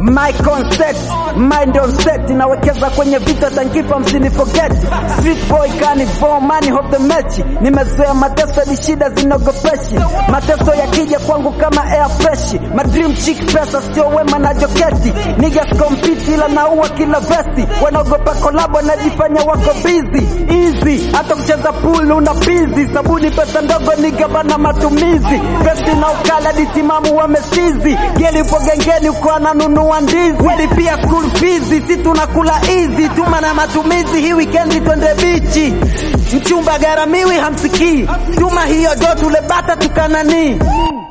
my concept mind on set nawekeza kwenye vita tankifa msini forget street boy carnivore money of the match nimezoea mateso ni shida zinogopeshi mateso yakija kwangu kama air fresh my dream chick pesa sio wema na joketi niggas compete ila naua kila vesti wanaogopa kolabo najifanya wako busy easy hata kucheza pool una busy sabuni pesa ndogo nigabana matumizi pesi na ukala ditimamu wamesizi gelipo gengeni uko ananunua ndizi walipia school fees si tunakula easy tuma na matumizi hii weekend twende bichi mchumba garamiwi hamsikii tuma hiyo do tule bata tukananii